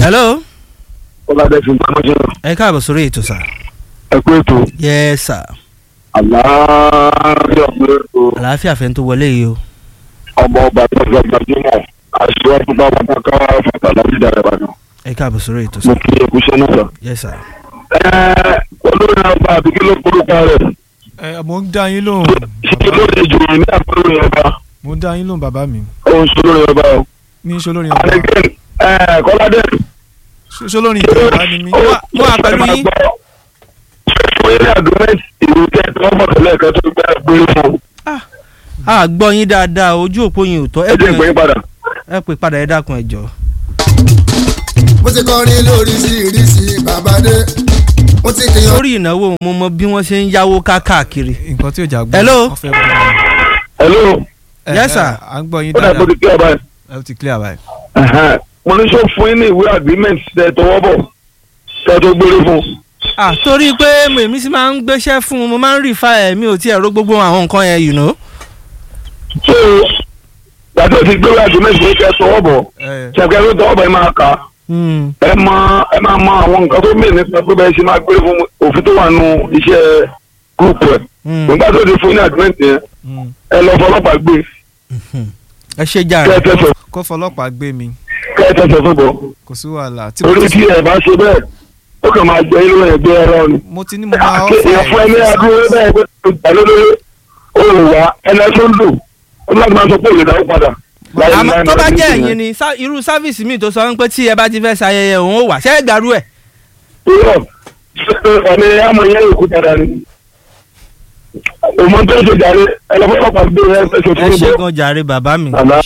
hello ọlọ́dẹ fi gbàmọ́ jẹ́ ẹ káàbọ̀ sórí ètò sà. ẹ kú ètò yes sir àlàáfíà pé ètò àlàáfíà fẹ́ tó wọlé yìí o. ọmọ ọba tó fẹ́ gbajúmọ̀ aṣíwájú bá wọn ká fàtà láti dára ìbàdàn ẹ káàbọ̀ sórí ètò mo sà. kí eku iṣẹ́ náà sọ. yes sir. ẹ olórí ọba àti kí ló korúkọ rẹ̀ ẹ mo ń dá yín lóhùn ṣé lórí ìjòyè ní àpérò ọba mo ń dá yín lóhùn bàbá mi òun ṣe lórí ọba o. ní sọlórin ọba àdégé ẹ kọ́ládé. sọlórin ìjọba ni mí. wà- mo wà pẹ̀lú yín. fún yín ní àdúmẹ́ntì ìlú tẹ́ tí wọ́n bọ̀ tẹ́lẹ̀ kan tó gbé gbé fún un. a gbọ́ yín dáadáa ojú òpó yín ò tọ́ ẹ jẹ́ ìpè yín padà. ẹ pè padà ẹ dákun ẹ jọ. mo ti kọrin lóríṣiríṣi bàbádé mo ti kìyàn. lórí ìnáwó mo mọ bí wọ́n ṣe ń yáwó káàkiri. nǹkan tí ò jà gbọ́. Hello? wọ́n fẹ́ bọ́ ọ. hello Ẹ, Yes, ẹ, sir. à ń gbọ́ yín ó dà dáadáa kó ti kí ọba yẹn. ẹ ti clear báyìí. Ẹ̀hẹ́n. mo ní sọ fún yín ní ìwé agreement tẹ tọwọ́ bọ̀ tẹ tó gbére fún. ah torí pé èmi sì máa ń gbéṣẹ́ fún un mo máa ń rí fa ẹ̀ mi ò tiẹ̀ ró gbogbo àwọn nǹkan yẹn you know. so yàtọ̀ sí gbé agreement yẹn tẹ tọwọ́ bọ̀ Ẹ, ṣàkẹ́ tó tọwọ́ bọ̀ ẹ máa kà á Hmm. ẹ máa ẹ máa mọ àwọn nǹkan tó mìíràn nípa pé bẹ́ẹ̀ ṣe máa gbére fún òfin tó wà nù iṣẹ́ group ẹ̀ Hmm. nígbà tó ti fún ní agreement yẹn mm. ẹ lọ fọlọ́pàá gbé ẹ ṣe kẹ́ ẹ jàre. tẹ̀sẹ̀ kó fọlọ́pàá gbé mi kẹ́ ẹ tẹ̀sẹ̀ fún bọ̀ kò sí wàhálà. tí mo torí ti tí ẹ bá ṣe bẹ́ẹ̀ ó kàn máa jẹ ilé ẹgbẹ́ ẹ̀rọ ni. mo ti ní mo máa èèyàn fún ẹni adúlé bẹ́ẹ̀ pé ìgbàlódé ó lè wá ẹni tó ń lò ó láti máa sọ pé òye dáwó padà. láyé àmọ́ láyé tó bá láyé jẹ́ láyé. ẹ̀yin ni sá- irú sáfíìsì míì tó sọ wípé tí ẹ bá ti fẹ́ ṣayẹyẹ òun ó wà ṣé ẹ gbàrú ẹ̀. irọ́ ọ̀nà àmọ̀ yẹn yòókù dáadáa ni. òmò tó ń ṣe jàre ẹlẹ́fọ́pọ̀ gbé ẹ ṣe ẹ fún ṣe ibò. gan jàre bàbá mi Àlá.